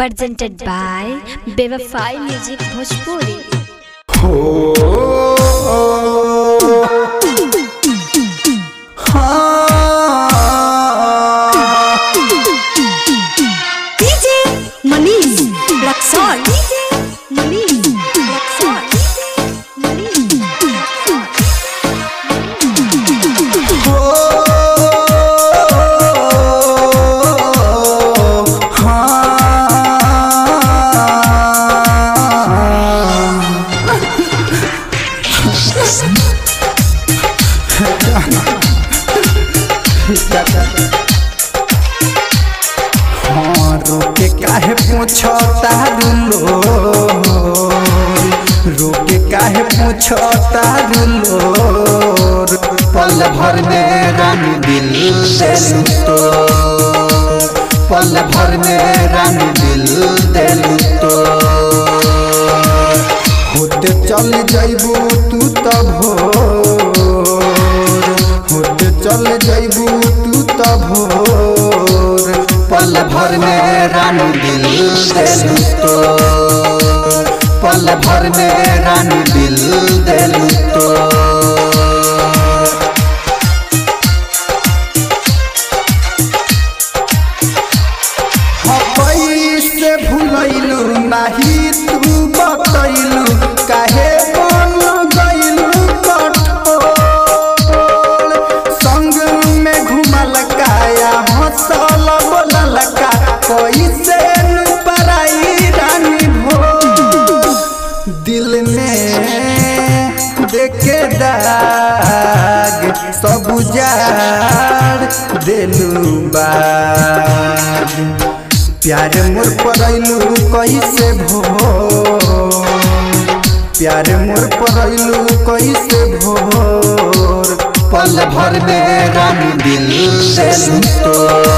presented by Bevafai Music Bhojpuri. हो हाँ DJ Manish Luxor DJ Manish Luxor DJ Manish हाँ रोके काहे पूछो तारुलो रोके काहे पूछो तारुलो पल भर में रानी दिल देलू तो पल भर में रानी दिल देलू तो होते चल जइबू तू त भोर होते चल जइबू तू त भोर पल भर में रानी दिल देलू तो पल भर में रानी दिल देलू तो से भूलैलू नाही तू बतैलू काहे बन गइलू कठोर संग में घुमल काया हंसल बोलल का कैसे नु पराई रानी भो दिल में देखे दाग सब उजाड़ देलू बाग प्यार मोर परैलू कैसे भो प्यार मोर परैलू कैसे भोर पल भर में रानी दिल देलू तो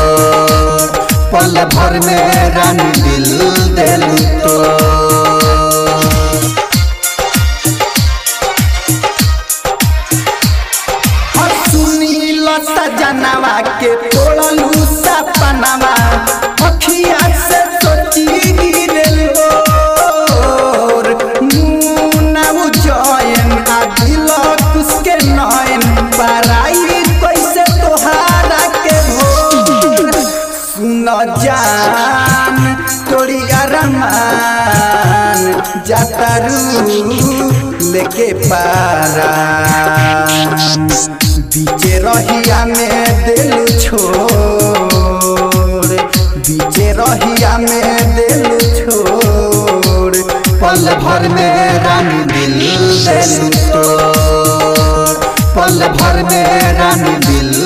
पल भर में रानी दिल देलू तो सुनील सजनवा के तोड़लू सपनवा अखिया से सोची गिरलो मुना उजयन आ दिल कुसके नयन पराई कैसे तोहारा के भोर सुन जान तोरी अरमान जातारू लेके पारा बीचे रहिया में दिल छोड़ बीचे रहिया में दिल छोड़ पल भर में रानी दिल दिल तो पल भर में रानी दिल